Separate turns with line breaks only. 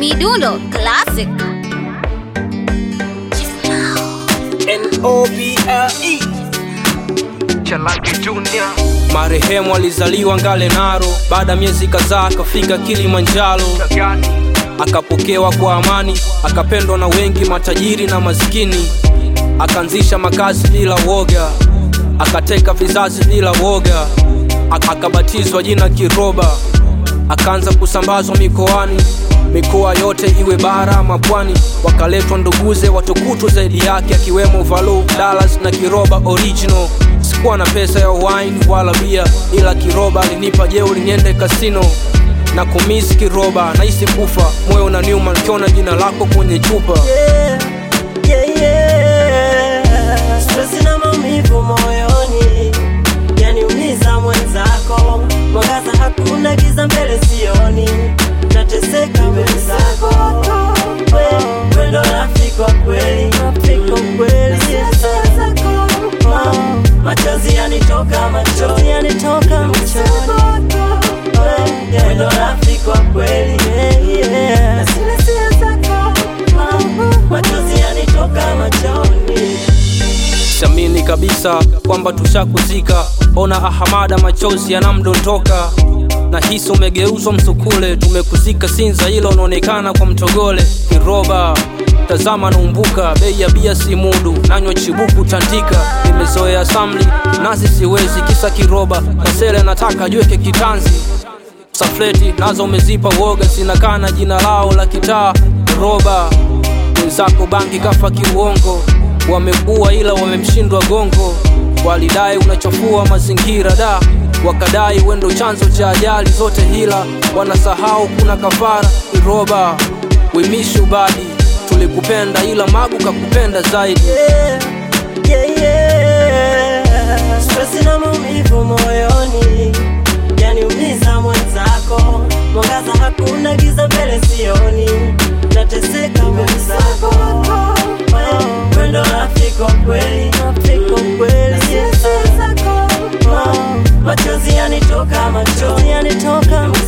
Midundo Classic.
N-O-B-L-E
Chalangi Junior
Marehemu alizaliwa Ngale Naro, baada ya miezi kadhaa akafika Kilimanjaro,
Gani
akapokewa kwa amani, akapendwa na wengi, matajiri na maskini, akaanzisha makazi bila woga, akateka vizazi bila woga, Ak- akabatizwa jina Kiroba, akaanza kusambazwa mikoani mikoa yote iwe bara ama pwani, wakaletwa nduguze watukutu zaidi yake, akiwemo Valu, Dallas na Kiroba original. Sikuwa na pesa ya wine wala bia, ila Kiroba alinipa jeuri niende kasino na kumisi Kiroba, nahisi kufa, moyo unaniuma nikiona jina lako kwenye chupa.
yeah, yeah, yeah. Stress na maumivu moyoni yaniumiza mwenzako, mwangaza hakuna, giza mbele sioni, nateseka mwenzako, We- we ndo rafiki wa kweli, Na sisi zako, oh, machozi yanitoka machoni, yanitoka machoni, We- we ndo rafiki wa kweli, Na sisi zako, oh, machozi yanitoka machoni
Siamini kabisa kwamba tushakuzika, ona ahamada, machozi yanamdondoka na hisi umegeuzwa msukule, tumekuzika Sinza, ila unaonekana kwa mtogole. Kiroba tazama naumbuka, bei ya bia si mudu, nanywa chibuku tandika, nimezoea samli nasi siwezi, kisa Kiroba Masele nataka jweke kitanzi safleti nazo umezipa woga, sinakana jina lao la kitaa roba. Wenzako bangi kafa kiuongo, wamekuwa ila wamemshindwa gongo. Walidai unachafua mazingira da, wakadai wendo chanzo cha ajali zote, hila wanasahau kuna kafara. Iroba wimishu badi, tulikupenda ila magu kakupenda zaidi.
yeah, yeah, yeah. Stress na maumivu moyoni yaniumiza mwenzako, mwangaza hakuna, giza mbele sioni, nateseka mwenzako, We- we ndo rafiki wa kweli, Na sisi zako, oh, machozi yanitoka machoni, yanitoka